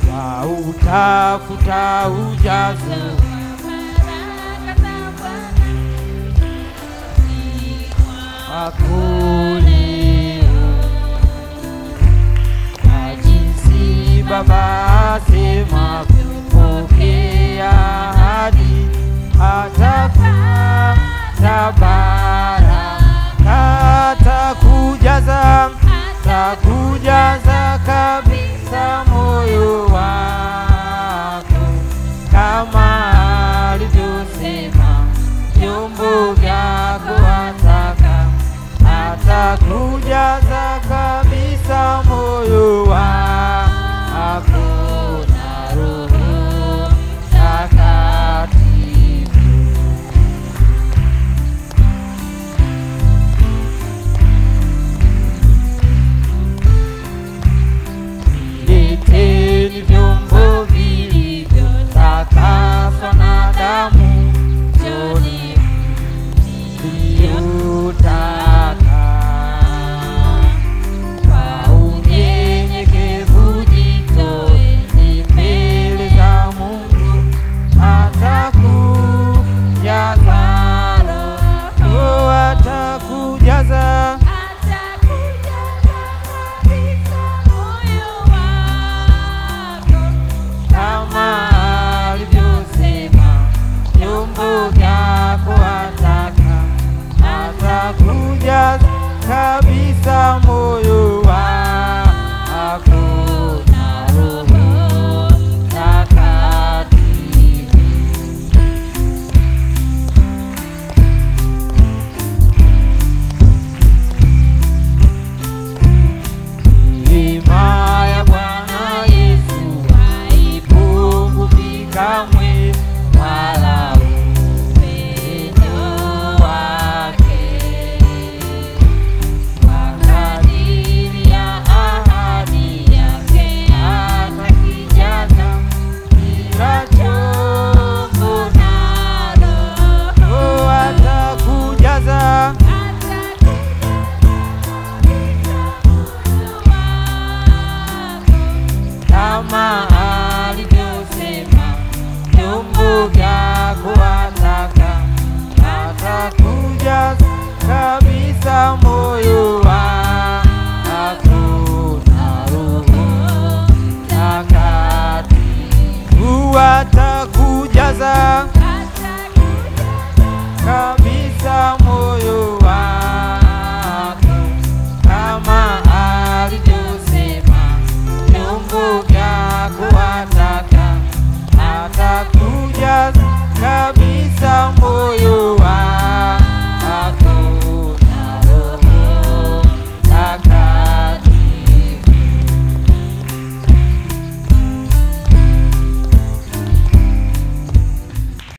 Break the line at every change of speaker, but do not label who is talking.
wautafuta ujazo wakulio na jinsi Baba asema kupokea hadi atakupa baraka, atakujaza atakujaza kabisa moyo wako kama alivyosema vyombo vyako ataka atakujaza kabisa moyo wako na Roho Mtakatifu. Leteni vyombo vilivyotakaswa na damu, njoni mliotaka. Kwa unyenyekevu jitoeni mbele za Mungu, atakujaza Roho, atakujaza kama alivyosema vyombo vyako ataka atakuja kabisa moyo wako na Roho Mtakatifu. Neema ya Bwana Yesu haipunguki kamwe, wala upendo wake kwa kadiri ya ahadi yake atakijaza kila chombo nalo, oh, atakujaza kama alivyosema vyombo vyako ataka atakuja kabisa moyo wako na Roho Mtakatifu atakujaza